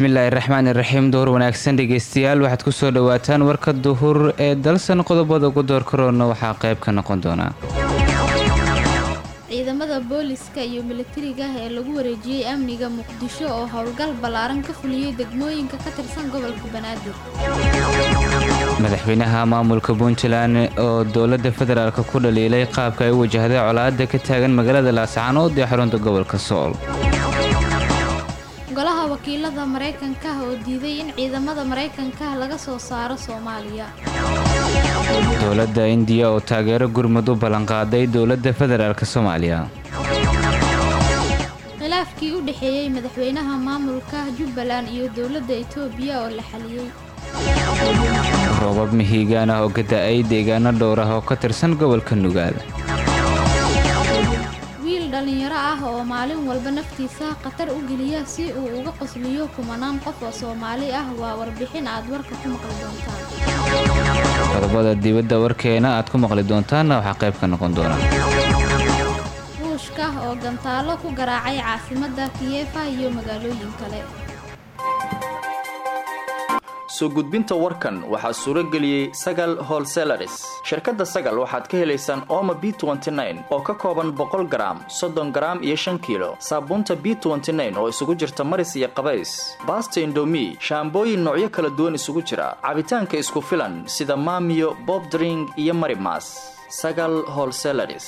bismillaahi raxmaani raxiim door wanaagsan dhegeystayaal waxaad ku soo dhowaataan warka duhur ee dalsan qodobada ugu door karoona waxaa qayb ka noqon doonaa ciidamada booliska iyo milatariga ee lagu wareejiyey amniga muqdisho oo howlgal ballaaran ka fuliyey degmooyinka ka tirsan gobolka banaadir madaxweynaha maamulka puntland oo dowladda federaalk ku dhaliilay qaabka ay u wajahday colaadda ka taagan magaalada laascaanood ee xarunta gobolka sool golaha wakiilada maraykanka oo diiday in ciidamada maraykanka laga soo saaro soomaaliya dowladda indiya oo taageero gurmud u ballanqaaday dowladda federaalk soomaaliya khilaafkii u dhexeeyey madaxweynaha maamulka jubbaland iyo dowladda etoobiya oo la xaliyey roobab mihiigaan ah oo ka da-ay deegaano dhowr ah oo ka tirsan gobolka nugaal wiil dhallinyaro ah oo maalin walba naftiisa khatar u geliya si uu uga qosliyo kumanaan qof oo soomaali ah waa warbixin aad warka ku maqli doontaan qodobada dibadda warkeena aad ku maqli doontaanna waxaa qayb ka noqon doona ruushka oo gantaalo ku garaacay caasimadda kiyefa iyo magaalooyin kale soo gudbinta warkan waxaa suuro geliyey sagal holselaris shirkadda sagal waxaad ka helaysaan ooma b oo ka kooban boqol garaam soddon garaam iyo shan kiilo saabuunta b oo isugu jirta maris iyo qabays baasta indomi shaambooyin noocyo kala duwan isugu jira cabitaanka isku filan sida maamiyo bobdring iyo marimas sagal holselaris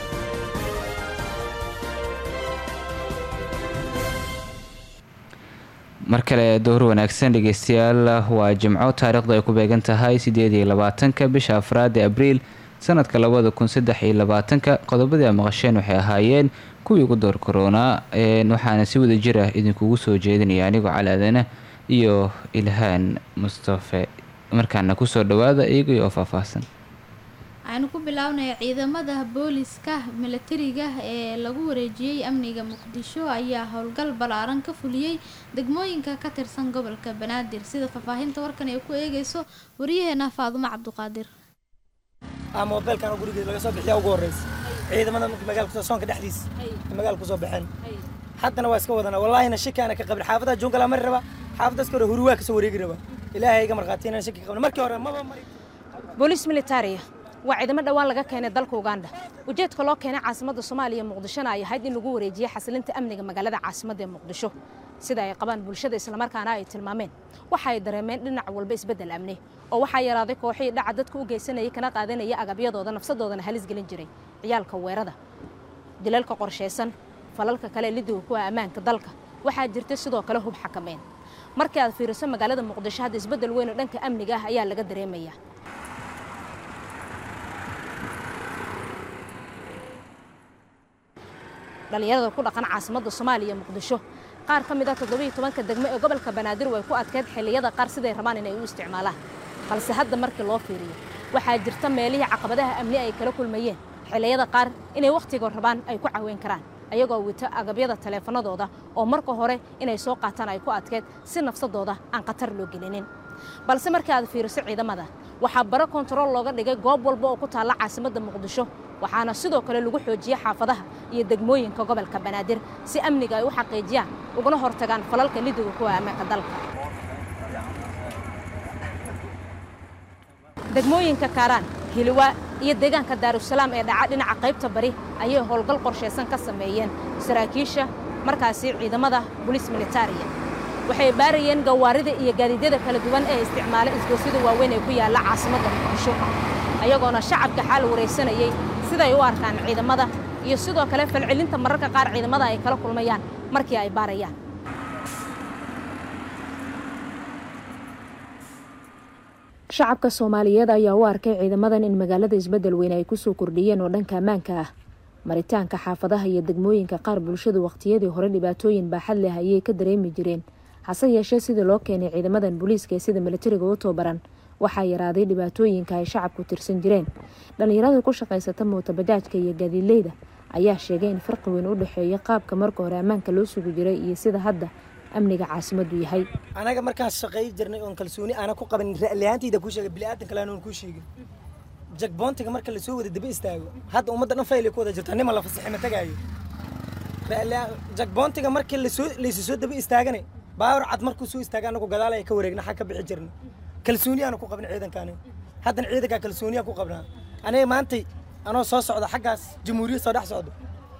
mar kale dowr wanaagsan dhegeystayaal waa jimco taariikhdu ay ku beegan tahay sideed iyo labaatanka bisha afraad ee abriil sanadka labada kun saddex iyo labaatanka qodobadii a maqasheen waxay ahaayeen kuwii ugu door koronaa waxaana si wada jir ah idinkugu soo jeedinaya anigoo calaadana iyo ilhaan mustafe markaana kusoo dhawaada iyagii oo faahfaahsan waxaynu ku bilownaya ciidamada booliska milatariga ee lagu wareejiyey amniga muqdisho ayaa howlgal ballaaran ka fuliyey degmooyinka ka tirsan gobolka banaadir sida faahfaahinta warkan ay ku eegeyso wariyaheena faadumo cabduqaadir mobeelkan gurigeed laga soo bixiya ugu horeysa ciidamada magaalka soonka dhexdiisa magaalka kusoo baxeen haddana waa iska wadana wallaahina shikaana ka qabin xaafadaha joongala mari raba xaafadaas hore huruwaa kasoo wareegi raba ilaahay iga markhaati inaan shaki qabin markii hore maba mari booliis militariya waa ciidamo dhowaan laga keenay dalka uganda ujeedka loo keenay caasimadda soomaaliya muqdishona ay ahayd in lagu wareejiye xasilinta amniga magaalada caasimadda ee muqdisho sida ay qabaan bulshada islamarkaana ay tilmaameen waxa ay dareemeen dhinac walba isbeddel amni oo waxaa yaraaday kooxihii dhaca dadka u geysanayay kana qaadanaya agabyadooda nafsadoodana halis gelin jiray ciyaalka weerada dilalka qorshaysan falalka kale lidiga kuwa ammaanka dalka waxaa jirta sidoo kale hub xakameyn markii aad fiiriso magaalada muqdisho hadda isbeddel weyn oo dhanka amniga ah ayaa laga dareemaya dhallinyarada ku dhaqan caasimadda soomaaliya muqdisho qaar ka mid ah toddobiiyo tobanka degmo ee gobolka banaadir way ku adkeyd xilliyada qaar siday rabaan inay u isticmaalaan balse hadda markii loo fiiriyo waxaa jirta meelihii caqabadaha amni ay kala kulmayeen xilliyada qaar inay wakhtiga rabaan ay ku caweyn karaan ayagoo wito agabyada taleefanadooda oo marka hore inay soo qaataan ay ku adkeyd si nafsadooda aan khatar loo gelinin balse markii aad fiiriso ciidamada waxaa baro kontarool looga dhigay goob walba oo ku taalla caasimadda muqdisho waxaana sidoo kale lagu xoojiyey xaafadaha iyo degmooyinka gobolka banaadir si amniga ay u xaqiijiyaan uguna hortagaan falalka lidiga kuwa ammaanka dalka degmooyinka kaaraan hiliwaa iyo deegaanka daarusalaam ee dhaca dhinaca qaybta bari ayay howlgal qorshaysan ka sameeyeen saraakiisha markaasi ciidamada bolis militariya waxay baarayeen gawaarida iyo gaadiidyada kala duwan ee isticmaala isgoosyada waaweyn ee ku yaalla caasimadda muqdisho ayagoona shacabka xaal waraysanayey siday u arkaan ciidamada iyo sidoo kale falcelinta mararka qaar ciidamada ay kala kulmayaan markii ay baarayaan shacabka soomaaliyeed ayaa u arkay ciidamadan in magaalada isbeddel weyn ay kusoo kordhiyeen oo dhanka ammaanka ah maritaanka xaafadaha iyo degmooyinka qaar bulshadu wakhtiyadii hore dhibaatooyin baaxad leh ayay ka dareemi jireen hase yeeshee sidii loo keenay ciidamadan booliiska ee sida milatariga u tababaran waxaa yaraaday dhibaatooyinka ay shacabku tirsan jireen dhallinyarada ku shaqaysata mootabajaajka iyo gaadiidleyda ayaa sheegay in farqi weyn u dhexeeya qaabka marka hore ammaanka loo sugi jiray iyo sida hadda amniga caasimaddu yahay anaga markaan shaqay jirnay oon kalsooni aana ku qaban ra'liyaantayda kuu sheegay bini'aadan kale aan kuu sheegin jagboontiga marka lasoo wada daba istaago hadda ummadda dhan faylay ku wada jirta nima la fasaxay ma tagaayo jagboontiga marka lasoo laysu soo daba istaagane baawar cad markuu soo istaaga anagu gadaal ay ka wareegna xag ka bixi jirna kalsooni aanu ku qabna ciidankaani haddana ciidankaa kalsooniyaa ku qabnaa aniga maantay anoo soo socda xaggaas jamhuuriyad soo dhex socdo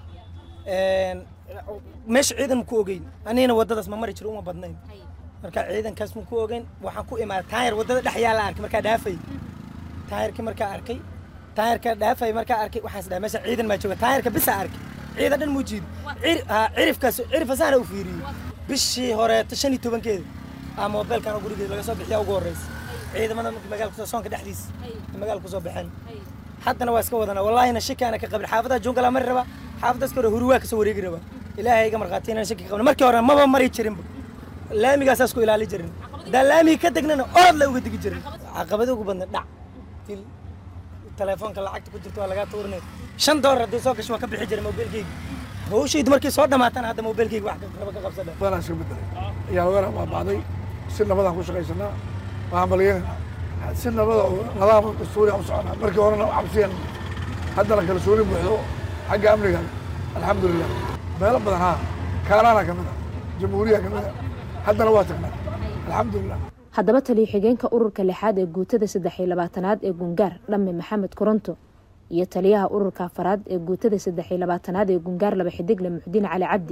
meesha ciidan ku ogeyn anigana waddadaas ma mari jiro uma badnayn marka ciidankaas ma ku ogeyn waxaan ku imaaday taayar waddada dhex yaala arkay markaa dhaafay taayarkii markaa arkay taayarka dhaafay markaa arkay waxaan isdhahay meesha ciidan maa jooga taayarka bisa arkay ciidan dhan muu jiido cirifkaas cirifkasaana u fiiriyey bishii horeeto shan iyo tobankeeda aa moobeelkan gurigeeda laga soo bixiyaa ugu horreysa ciidamada markii magaalka kusoo soonka dhexdiisa magaalka kusoo baxeen haddana waa iska wadanaa wallaahina shakaana ka qabin xaafadaha jungala mari raba xaafadaas ka hore huruwaa kasoo wareegi raba ilaahay iga markhaati inaan shaki ka qabin markii hore maba mari jirinba laamigaasaas ku ilaali jirin haddaan laamigi ka degnana orod la uga degi jirin caqabada ugu badna dhac til telefoonka lacagta ku jirta waa lagaa tuurinay shan doolar haddii soo gasho waa ka bixi jiray mobilkeyga hawshaydu markay soo dhamaatana hadda mobilkeyga wax raba ka qabsadha badanaa iska bedelay yaalweera waa bacday si nabadaan ku shaqaysanaa waxaan balyanayna si nabada oo nadaama dastuuriya u soconaa markii horena cabsiyan haddana kalsooni buuxdo xagga amniga alxamdulilah meelo badan haa kaanaana ka mid a jamhuuriya ka mid a haddana waa tagnaa alxamdulilah haddaba taliyo xigeenka ururka lixaad ee guutada saddex iyo labaatanaad ee gungaar dhamme maxamed koronto iyo taliyaha ururka afaraad ee guutada saddex iyo labaatanaad ee gungaar laba xidigle muxdiin cali cabdi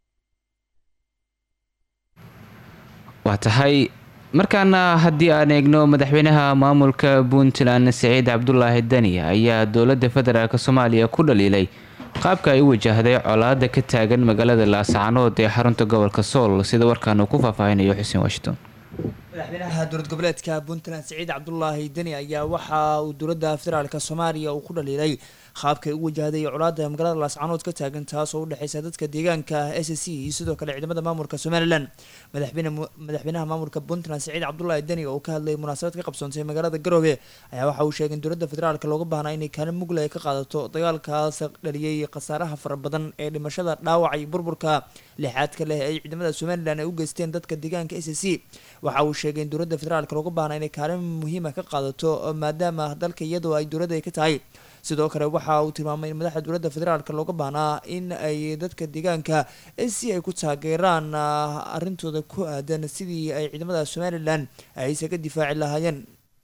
waa tahay markaana haddii aan eegno madaxweynaha maamulka puntland siciid cabdulaahi dani ayaa dowladda federaalk soomaaliya ku dhaliilay qaabka ay u wajahday colaada ka taagan magaalada laascaanood ee xarunta gobolka sool sida warkaan uu ku faahfaahinayo xuseen washington madaxweynaha dowlad goboleedka puntland siciid cabdulaahi deni ayaa waxa uu dowladda federaalk soomaaliya uu ku dhaliilay qaabkay u wajahday colaada magaalada laascaanood ka taagan taas oo udhexeysa dadka deegaanka s c iyo sidoo kale ciidamada maamulka somalilan madaxweynaha maamulka puntland siciid cabdulaahi deni oo ka hadlayay munaasabad ka qabsoontay magaalada garoobe ayaa waxa uu sheegay in dowladda federaalk looga baahnaa inay kaalin mugle ay ka qaadato dagaalkaas dhaliyay khasaaraha fara badan ee dhimashada dhaawac iyo burburka lixaadka leh ay ciidamada somalilan ay u geysteen dadka deegaanka s c waxa uu sheegay in dowladda federaalk looga baahnaa inay kaalin muhiima ka qaadato maadaama dalka iyadoo ay dowladda ay ka tahay sidoo kale waxa uu tilmaamay in madaxda dowladda federaalk looga baahnaa in ay dadka deegaanka si ay ku taageeraan arrintooda ku aadan sidii ay ciidamada somalilan ay isaga difaaci lahaayeen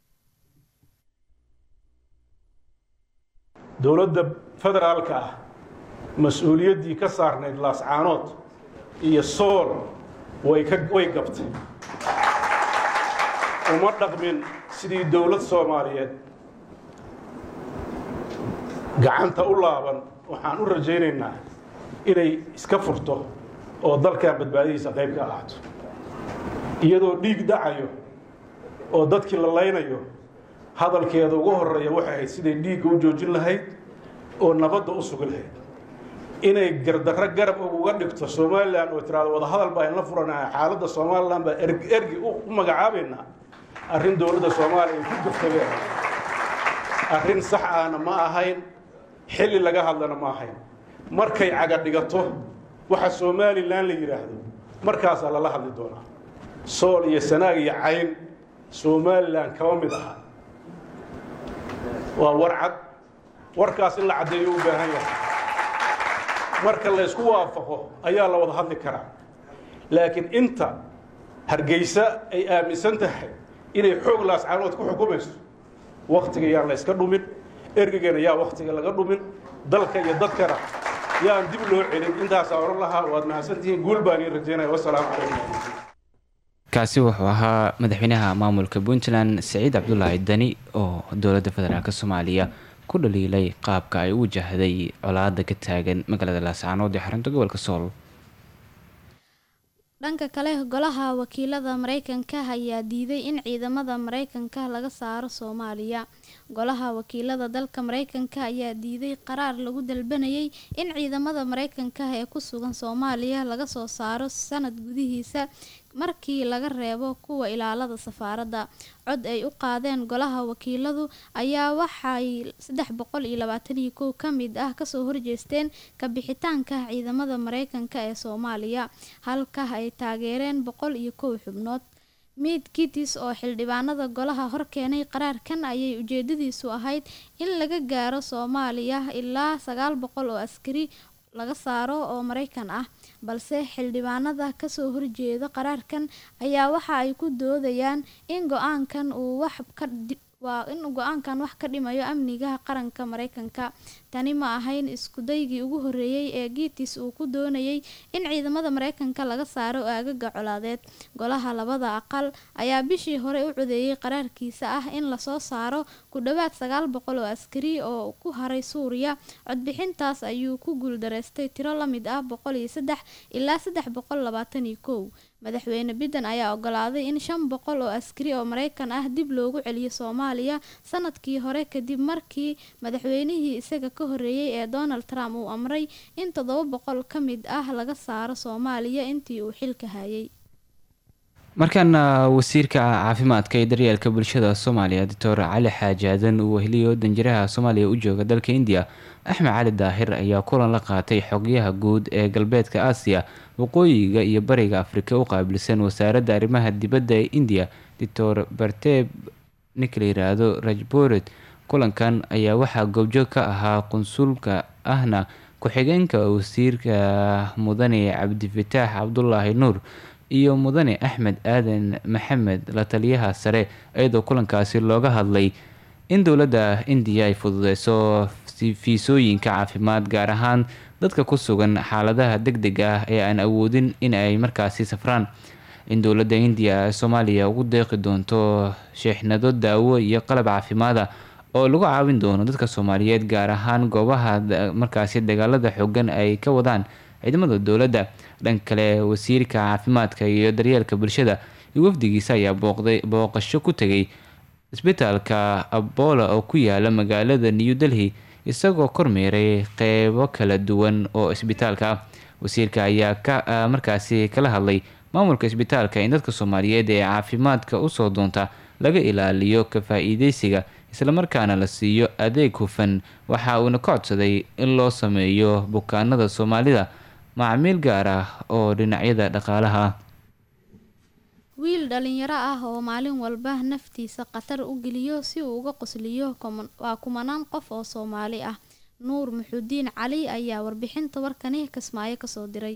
dowladda federaalka ah mas-uuliyaddii ka saarnayd laascaanood iyo sool way ka way gabtay uma dhaqmin sidii dowlad soomaaliyeed gacanta u laaban waxaan u rajaynaynaa inay iska furto oo dalkan badbaadihiisa qayb ka ahaato iyadoo dhiig dhacayo oo dadkii la laynayo hadalkeeda ugu horeeya waxay ahayd siday dhiigga u joojin lahayd oo nabadda u sugi lahayd inay gardarro garab uga dhigto somalilan oo tiraado wadahadal baa inla furanaha xaaladda somalilan baa ergi u magacaabaynaa arrin dowladda soomaaliya ay ku gaftagee arrin sax ahna ma ahayn xilli laga hadlana ma ahayn markay caga dhigato waxa somalilan la yidhaahdo markaasaa lala hadli doonaa sool iyo sanaag iyo cayn somalilan kama mid aha waa war cad warkaas in la caddeeyo u baahan yahay marka laysku waafaqo ayaa la wada hadli karaa laakiin inta hargeysa ay aaminsan tahay inay xoog laascaanood ku xukumayso wakhtiga yaan la yska dhumin ergegana yaa wakhtiga laga dhumin dalka iyo dadkana yaan dib loo celin intaasaa odhan lahaa waad mahadsantihiin guul baan ii rajaynaya wasalaamu calaykum kaasi wuxuu ahaa madaxweynaha maamulka puntland siciid cabdulaahi dani oo dowladda federaalk soomaaliya ku dhaliilay qaabka ay u wajahday colaada ka taagan magaalada laascaanood ee xarunta gobolka sool dhanka kale golaha wakiilada mareykanka ayaa diiday in ciidamada mareykanka laga saaro soomaaliya golaha wakiilada dalka mareykanka ayaa diiday qaraar lagu dalbanayay in ciidamada mareykanka ee ku sugan soomaaliya laga soo saaro sanad gudihiisa markii laga reebo kuwa ilaalada safaaradda cod ay u qaadeen golaha wakiiladu ayaa waxay saddex boqol iyo labaatan iyo kow ka mid ah kasoo horjeesteen kabixitaanka ciidamada mareykanka ee soomaaliya halka ay taageereen boqol iyo kow xubnood miid kitis oo xildhibaanada golaha horkeenay qaraarkan ayay ujeedadiisu ahayd in laga gaaro soomaaliya ilaa sagaal boqol oo askari laga saaro oo maraykan ah balse xildhibaanada kasoo horjeeda qaraarkan ayaa waxa ay ku doodayaan in go-aankan uu wax ka waa in go-aankan wax ka dhimayo amniga qaranka maraykanka tani ma ahayn iskudaygii ugu horeeyey ee giitis uu ku doonayay in ciidamada maraykanka laga saaro aagaga colaadeed golaha labada aqal ayaa bishii hore u codeeyey qaraarkiisa ah in lasoo saaro ku dhowaad sagaal boqol oo askari oo ku haray suuriya codbixintaas ayuu ku guuldareystay tiro la mid ah boqol iyo saddex ilaa saddex boqol labaatan iyo kow madaxweyne biden ayaa ogolaaday in shan boqol oo askari oo maraykan ah dib loogu celiyo soomaaliya sanadkii hore kadib markii madaxweynihii isaga ka horeeyey ee donald trump uu amray in toddoba boqol ka mid ah laga saaro soomaaliya intii uu xilka hayay markaana wasiirka caafimaadka ee daryeelka bulshada soomaaliya doctor cali xaaji aadan uu weheliyo danjiraha soomaaliya u jooga dalka indiya axmed cali daahir ayaa kulan la qaatay xogyaha guud ee galbeedka aasiya waqooyiga iyo bariga afrika u qaabilsan wasaaradda arrimaha dibadda ee indiya doctor barteb ninka la yiraahdo rajboret kulankan ayaa waxaa goobjoog ka ahaa qunsulka ahna ku-xigeenka wasiirka mudane cabdifataax cabdulaahi nuur iyo mudane axmed aadan maxamed la taliyaha sare iyadoo kulankaasi looga hadlay in dowladda indiya ay fududeyso fiisooyinka caafimaad gaar ahaan dadka ku sugan xaaladaha deg deg ah ee aan awoodin in ay markaasi safraan in dowladda indiya soomaaliya ugu deeqi doonto sheexnado daawo iyo qalab caafimaada oo lagu caawin doono dadka soomaaliyeed gaar ahaan goobaha markaasi dagaalada xoogan ay ka wadaan ciidamada dowladda dhan kale wasiirka caafimaadka iyo daryeelka bulshada iyo wafdigiisa ayaa booqday booqasho ku tegay isbitaalka abola oo ku yaala magaalada new delhi isagoo kormeeray qeybo kala duwan oo isbitaalka ah wasiirka ayaa ka markaasi kala hadlay maamulka isbitaalka in dadka soomaaliyeed ee caafimaadka usoo doonta laga ilaaliyo ka faa-iideysiga islamarkaana la siiyo adeeg hufan waxa uuna ka codsaday in loo sameeyo bukaanada soomaalida macaamiil gaar ah oo dhinacyada dhaqaalaha ah wiil dhalinyaro ah oo maalin walba naftiisa khatar u geliyo si uu uga qosliyo waa kumanaan qof oo soomaali ah nuur muxudiin cali ayaa warbixinta warkani kismaayo kasoo diray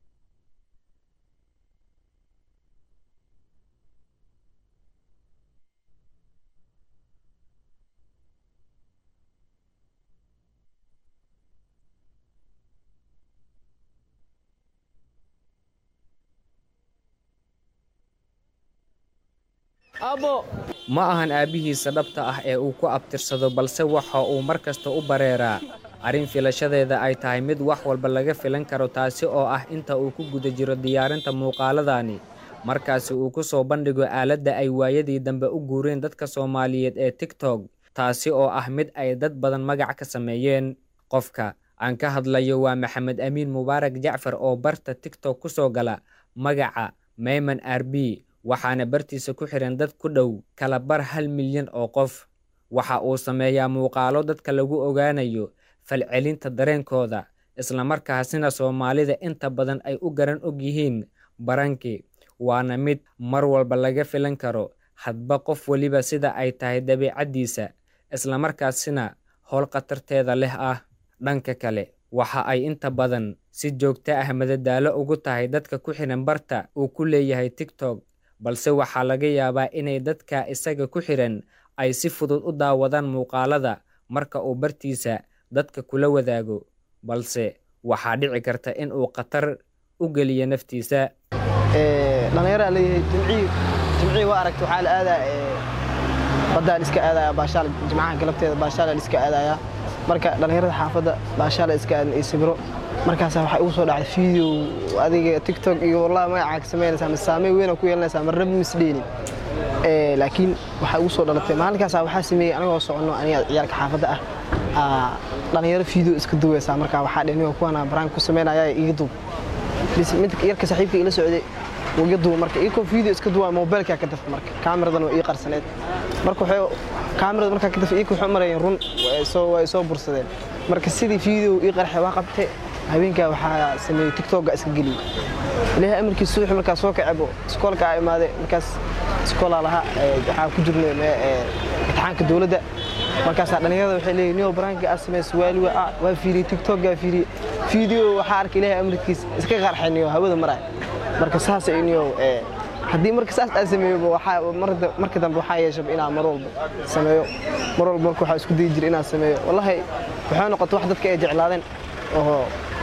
ma ahan aabbihiisa dhabta ah ee uu ku abtirsado balse waxa uu mar kasta u bareeraa arrin filashadeeda ay tahay mid wax walba laga filan karo taasi oo ah inta uu ku guda jiro diyaarinta muuqaaladani markaasi uu ku soo bandhigo aaladda ay waayadii dambe u guureen dadka soomaaliyeed ee tigtog taasi oo ah mid ay dad badan magac ka sameeyeen qofka aan ka hadlayo waa maxamed amiin mubaarak jacfar oo barta tigtog ku soo gala magaca mayman r b waxaana bartiisa ku xihan dad ku dhow kala bar hal milyan oo qof waxa uu sameeyaa muuqaalo dadka lagu ogaanayo falcelinta dareenkooda islamarkaasina soomaalida inta badan ay u garan og yihiin baranki waana mid mar walba laga filan karo hadba qof weliba sida ay tahay dabiicaddiisa islamarkaasina howl khatarteeda leh ah dhanka kale waxa ay inta badan si joogto ah madadaalo ugu tahay dadka ku xihan barta uu ku leeyahay tigtog balse waxaa laga yaabaa inay dadka isaga ku xihan ay si fudud u daawadaan muuqaalada marka uu bartiisa dadka kula wadaago balse waxaa dhici karta in uu khatar u geliyo naftiisa dhallinyaraa leeyahay jimcii jimcii waa aragta waxaa la aadaa baddaan iska aadaya baashaal jimcaha galabteeda baashaalaan iska aadaya marka dhallinyarada xaafadda baashaala iska aadan iyo sibiro markaasa waxaa igu soo dhacday video adiga tiktok iyo wallahi magacaa ka samaynaysaa mise saameyn weyn ku yeelanaysaa ma rabi misdheeni laakiin waxaa igu soo dhalatay maalinkaasa waxaa sameeyey anigoo soconno aniga ciyaalka xaafadda ah dhallinyaro video iska duwaysaa marka waxaa dhenigo kuwana baraan ku samaynaya iga duub bis mid yarka saaxiibka ila socday iga duuba marka iyakoo video iska duwaa mobilkaa ka dafa marka kaamiradan waa ii qarsaneed marka waxay kaamirada markaa ka dafa iyaka waxay u marayeen run waa soo bursadeen marka sidii video ii qarxay waa qabtay habeenkaa waxaa sameeyey tiktokga iska geliyey ilaahay amarkiis subaxi markaa soo kacebo iskoolka aa imaaday markaas iskoolaa lahaa waxaa ku jirnay imtixaanka dowladda markaasaa dhallinyarada waxay leeyihin niyo baraanka aad samaysa waali waa waa fiiriyey tiktokaa fiiriyey fiideo waxaa arkay ilaahay amarkiis iska qarxay niyo hawada maraya marka saas ay niyo haddii marka saas aan sameeyo waxaa marka dambe waxaa yeeshaba inaan mar walba sameeyo mar walba marka waxaa isku dayi jira inaan sameeyo wallahi waxay noqotay wax dadka ay jeclaadeen oo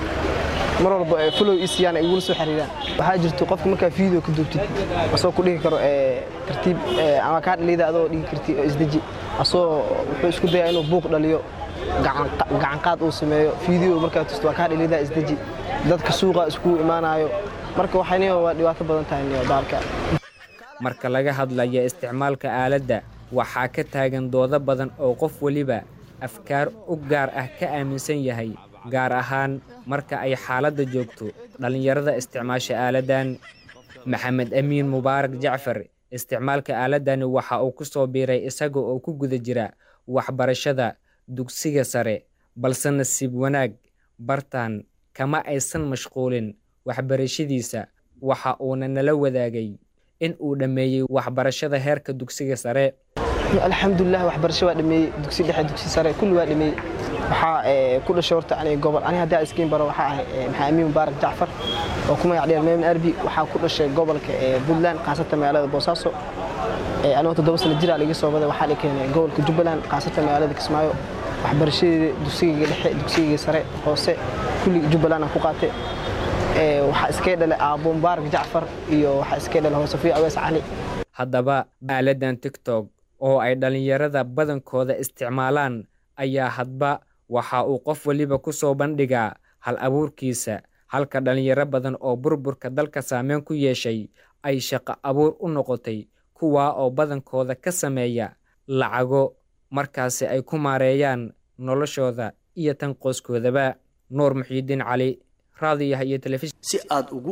mar walba follow i siiyaan ay igula soo xiriiraan waxaa jirto qofka markaa video ka duubtid asoo ku dhihi karo tartiib ama kaa dhaliyda adoo dhigi karti oo isdeji asoo wuxuu isku dayaa inuu buuq dhaliyo gacanqaad uu sameeyo video markaa tusto waa kaa dhaliyda isdeji dadka suuqa iskugu imaanayo marka waxayniyo waa dhibaato badan tahay niyo baalka marka laga hadlaya isticmaalka aaladda waxaa ka taagan doodo badan oo qof weliba afkaar u gaar ah ka aaminsan yahay gaar ahaan marka ay xaaladda joogto dhallinyarada isticmaasha aaladdan maxamed amiin mubaarak jacfar isticmaalka aaladdani waxa uu ku soo biiray isaga oo ku guda jira waxbarashada dugsiga sare balse nasiib wanaag bartaan kama aysan mashquulin waxbarashadiisa waxa uuna nala wadaagay in uu dhammeeyey waxbarashada heerka dugsiga sare alxamdulilah waxbarasho waa dhameeyey dugsi dhexe dugsi sare kulli waa dhameeyey waxaa ku dhashay horta aniga gobol aniga haddii aan iskiin baro waxaa ahay maxaa amiin mubaarak jacfar oo ku magac dheer meemin arbi waxaa ku dhashay gobolka puntland khaasatan magaalada boosaaso anigoo toddoba sano jir aa laga soo baday waxaa la keenay gobolka jubbaland khaasatan magaalada kismaayo waxbarashadeeda dugsigayga dhexe dugsigayga sare hoose kulli jubbaland aan ku qaatay waxaa iskay dhalay aabo mubaarak jacfar iyo waxaa iskay dhalay hoosafiyo awees cali haddaba aaladan tiktok oo ay dhallinyarada badankooda isticmaalaan ayaa hadba waxa uu qof weliba ku soo bandhigaa hal abuurkiisa halka dhallinyaro badan oo burburka dalka saameyn ku yeeshay ay shaqo abuur u noqotay kuwaa oo badankooda ka sameeya lacago markaasi ay ku maareeyaan noloshooda iyo tan qoyskoodaba nuur muxiidiin cali raadiyaha iyo telefishin si aad ugu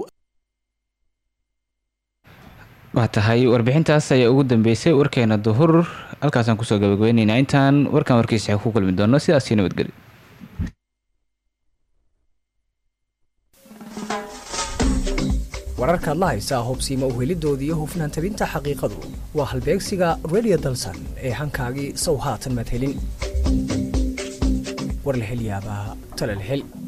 waa tahay warbixintaas ayaa ugu dambeysay warkeena duhur halkaasaan kusoo gabagabeyneynaa intaan warkan warkiisa ku kulmi doono sidaasii nabadgeli wararkaad la haysaa hubsiima uhelidooda iyo hufnaan tabinta xaqiiqadu waa halbeegsiga redio dalsan ee hankaagii sow haatan madhelin war la hel yaabaa talal hel